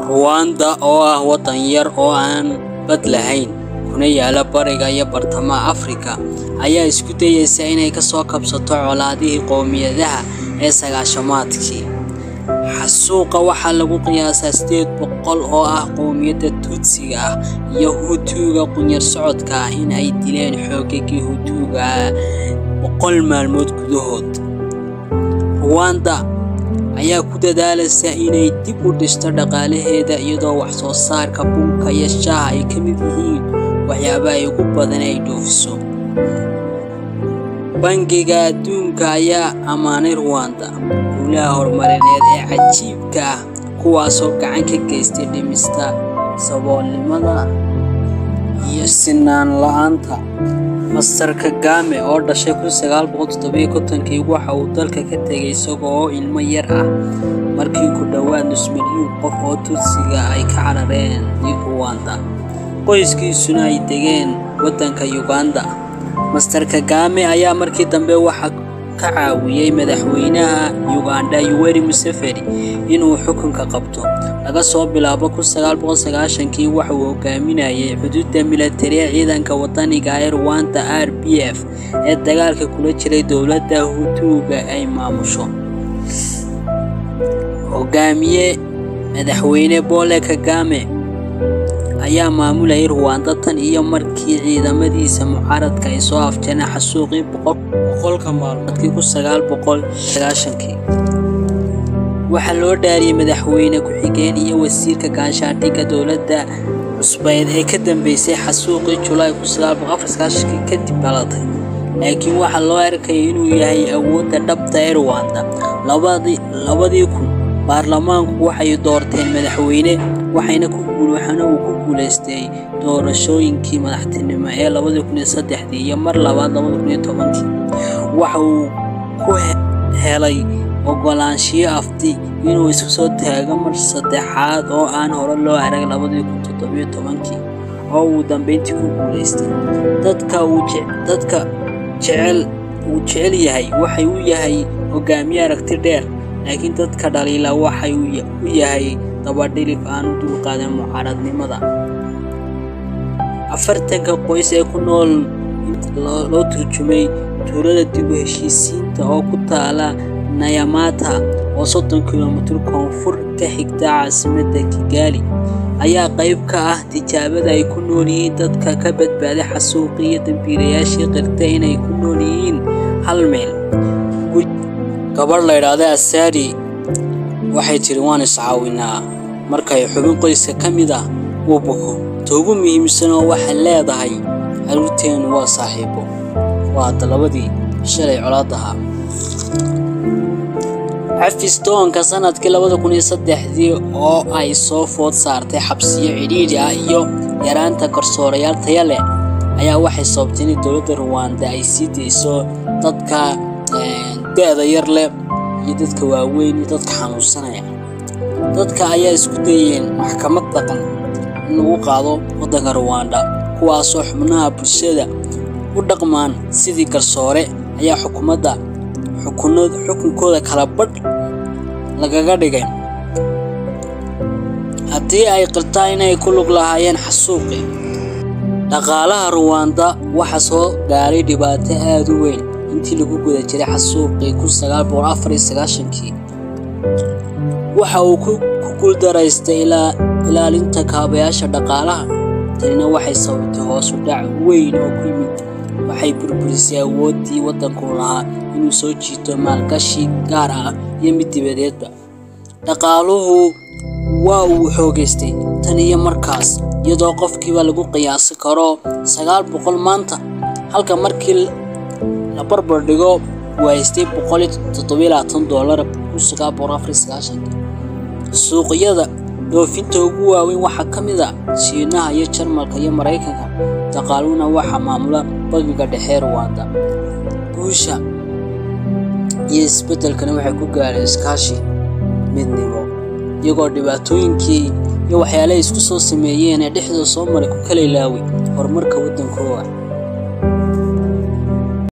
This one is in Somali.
Ruwaanda oo ah waddan yar oo aan bad lahayn kuna yaala bariga iyo bartamaha Afrika ayaa isku dayaysa inay ka soo kabsato colaadihii qowmiyadaha ee sagaashamaadkii. Xasuuqa waxaa lagu qiyaasaa sideed boqol oo ah qowmiyadda Tutsiga ah iyo Hutuga qunyar socodka ah in ay dileen xoogagii Hutuga boqol maalmood gudahood. Ruwaanda ayaa ku dadaalaysa inay dib u dhisto dhaqaalaheeda iyadoo wax soo saarka bunka iyo shaaha ay ka mid yihiin waxyaabaha ugu badan ee ay dhoofiso. Bangiga Adduunka ayaa ammaanay Ruwaanda guulaha horumarineed ee cajiibka ah kuwaasoo gacan ka geystay dhimista saboolnimada iyo sinaan la'aanta. Master Kagame oo dhashay kun sagaal boqol toddoba iyo kontonkii waxa uu dalka ka tegay isaga oo ilmo yar ah markii ku dhowaad nus milyuun qof oo Tutsiga ay ka carareen Ruwaanda, qoyskiisuna ay degeen waddanka Uganda. Master Kagame ayaa markii dambe waxa ka caawiyay madaxweynaha Uganda Yoweri Museveni inuu xukunka qabto. Laga soo bilaabo kun sagaal boqol sagaashankii waxa uu hogaaminayay xuduudda militari ee ciidanka waddaniga ah ee Rwanda RPF ee dagaalka kula jiray dowladda Hutuga ay maamusho. Hogaamiye Madaxweyne Paul Kagame ayaa maamulayay Ruwaanda tan iyo markii ciidamadiisa mucaaradka ay soo afjareen xasuuqii boqolka maalmoodkii kun sagaal boqol sagaashankii. Waxaa loo dhaariyay madaxweyne ku-xigeen iyo wasiirka gaashaandhigga dowladda cusbeed ee ka dambeysay xasuuqii Julaay kun sagaal boqol afar iyo sagaashankii kadib dhalatay, laakiin waxaa loo arkayay inuu yahay awoodda dhabta ah ee Ruwaanda. Labadii kun, baarlamaanku waxay doorteen madaxweyne waxaana uu ku guuleystay doorashooyinkii madaxtinimo ee labadi kun iyo saddexdii iyo mar labaad labadi kun iyo tobankii. Waxa uu ku helay oggolaanshiyo afti inuu isu soo taago mar saddexaad oo aan hore loo arag labadi kun toddoba iyo tobankii, oo ugu dambeyntii ku guuleystay. Dadka uu jecel yahay waxa uu yahay hogaamiye aragti dheer, laakiin dadka dhaliila waxa uu yahay dabadhilif aan u dulqaadan mucaaradnimada. Afartanka qoys ee ku nool loo turjumay tuulada dib u heshiisiinta oo ku taala Nyamata oo soddon kiiloomitir koonfur ka xigta caasimadda Kigali, ayaa qayb ka ah tijaabada ay ku nool yihiin dadka ka badbaaday xasuuqii iyo dambiilayaashii qirtay inay ku nool yihiin hal meel. Gabadh la yiraahdo Asali waxay tiri waan is caawinaa markay xubin qoyska ka mid ah uu buko. Ta ugu muhiimsan oo waxay leedahay carruurteenu waa saaxiibo. Waa labadii shalay colaad ahaa. Xafiis-doonka sanadkii labada kun iyo saddexdii oo ay soo food saartay xabsiyo cidhiidhi ah iyo yaraanta garsoorayaal tayo leh ayaa waxay sababtay in dowladda Ruwaanda ay sii dayso dadka da'da yar leh iyo dadka waaweyn iyo dadka xanuunsanaya. Dadka ayaa isku dayeen maxkamad dhaqan in lagu qaado waddanka Ruwaanda, kuwaasoo xubnaha bulshada u dhaqmaan sidii garsoore ayaa xukuumadda xukunkooda kala badh lagaga dhigay haddii ay qirtaan inay ku lug lahaayeen xasuuqii. Dhaqaalaha Ruwaanda waxaa soo gaaray dhibaato aad u weyn intii lagu guda jiray xasuuqii kun sagaal boqol afar iyo sagaashankii. Waxa uu ku guuldareystay ilaalinta kaabayaasha dhaqaalaha. Tanina waxay sababtay hoos u dhac weyn oo ku yimid waxay burburisay awooddii waddanku lahaa inuu soo jiito maalgashi gaar ah iyo mid dibadeedba. Dhaqaaluhu waa uu xoogaystay tan iyo markaas, iyadoo qofkiiba lagu qiyaasi karo sagaal boqol maanta, halka markii la barbar dhigo uu haystay boqol iyo toddoba iyo labaatan doolar kun sagaal boqol afar iyo sagaashankii. Suuqyada dhoofinta ugu waaweyn waxaa ka mid ah Shiinaha iyo Jarmalka iyo Mareykanka. Dhaqaaluhuna waxaa maamula Bangiga Dhexe ee Ruwaanda. Guusha iyo isbeddelkani waxay ku gaareen iskaashi, midnimo, iyagoo dhibaatooyinkii iyo waxyaalihii ay isku soo sameeyeen ee dhexdooda soo maray ku kala ilaaway horumarka waddankooda.